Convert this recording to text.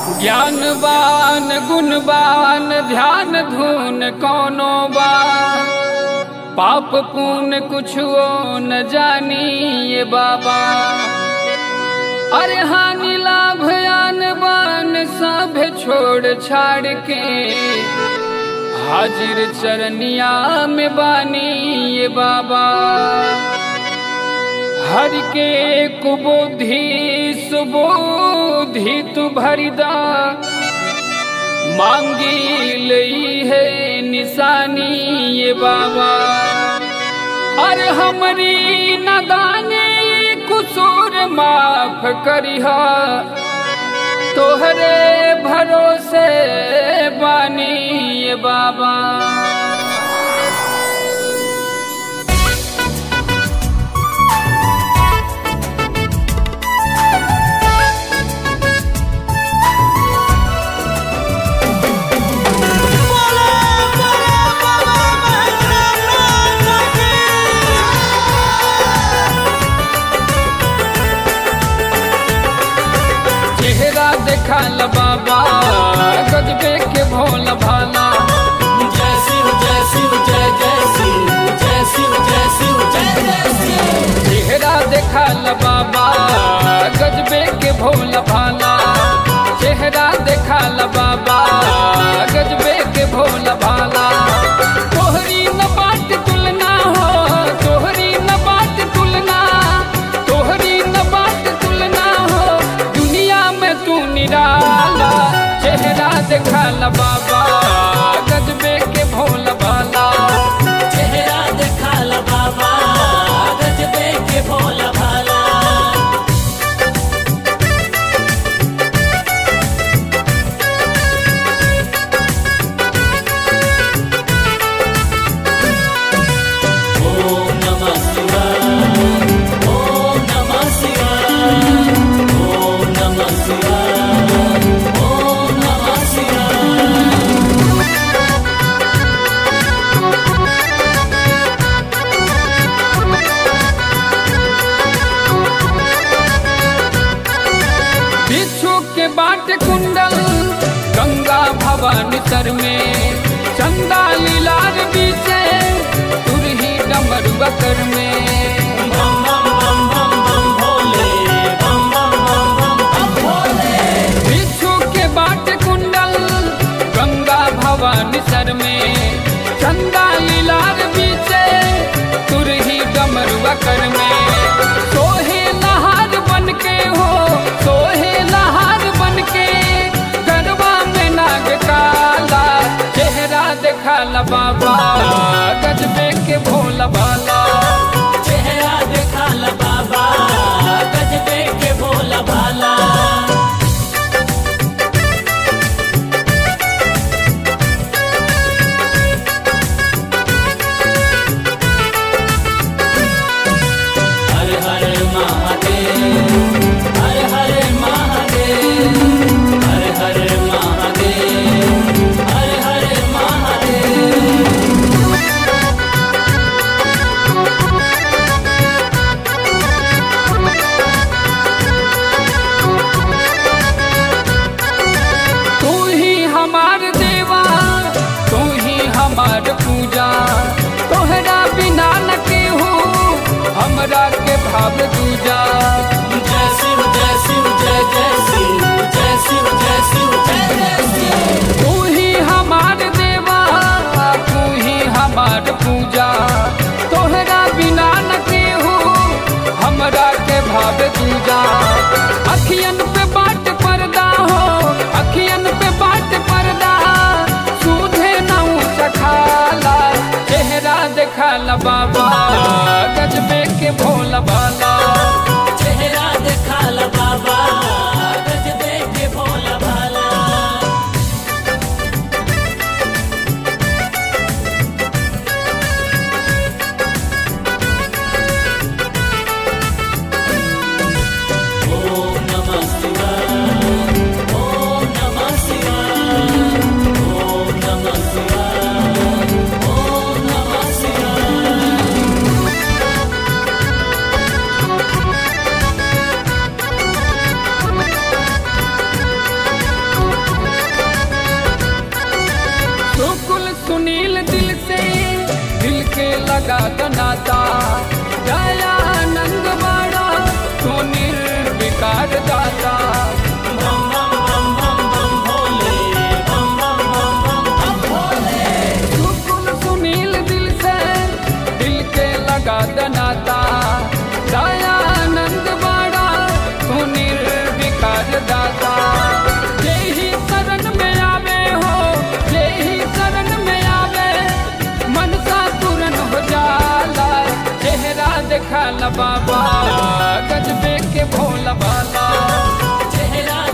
ज्ञानवान गुणवान ध्यान धुन कौनो बा पाप पुण्य कुछो न जानी ये बाबा अरे हानि लाभ आन बान सब छोड़ छाड़ के हाजिर चरनिया में बानी ये बाबा हर के कुबुद्धि सुबुद्धि तू भरिदा मांगी लई है निशानी ये बाबा अरे हमरी नदानी कुसूर माफ करिहा तोहरे भरोसे बानी ये बाबा चेहरा देखा ल बाबा गजबे के भोला भाला जय शिव जय शिव जय जय शिव जय शिव जय शिव जय जय शिव चेहरा देखा ल बाबा गजबे के भोला भाला चेहरा देखा ल बाबा गजबे के भोला भाला तोहरी न बात तुलना हो तोहरी न बात तुलना तोहरी न बात तुलना हो दुनिया में तू निराला चेहरा देखा ल बाबा गजबे के भोला भाला चेहरा देखा ल बाबा गजबे के भोला भाला ओम नमः शिवाय ओम नमः शिवाय ओम नमः शिवाय ओम नमः शिवाय बिच्छू के बाट कुंडल गंगा भवानी तर में चंदा लीलार बीचे तुरही डमरुआ कर में बम बम बम बम बम भोले बम बम बम बम बम भोले बिच्छू के बाट कुंडल गंगा भवानी सर में चंदा लीलार बीचे तुरही डमरुआ कर में सोहे नहार बन के हो सोहे नहार बन के गरबा में नाग काला चेहरा देखा ला बाबा गजबे के भोला भाला चेहरा देखा ल बाबा गजबे के भोला भाला हर हर महादेव हर हर महादेव हर हर महादेव हर हर महादेव तू ही हमार देवा तू ही हमार पूजा तोहरा बिना न के हो हमरा के भाव दूजा जय शिव जय शिव जय जय शिव जय शिव जय शिव जय जय शिव तू ही हमार देवा तू ही हमार पूजा तोहरा बिना न के हो हमरा के भाव दूजा अखियन पे बाट पर्दा हो अखियन पे बाट पर्दा सूझे न चखाला चेहरा देखा ला बाबा गजबे के भोला भाला विकार दाता बम बम बम बम बम भोले बम बम बम बम बम भोले सुकुल सुनील दिल से दिल के लगा दनाता दयानंद बाड़ा सुनील विकार दाता यही शरण में आवे हो यही शरण में आवे मनसा पूरन हो जाला चेहरा देखा बाबा गजबे के भोला भाला चेहरा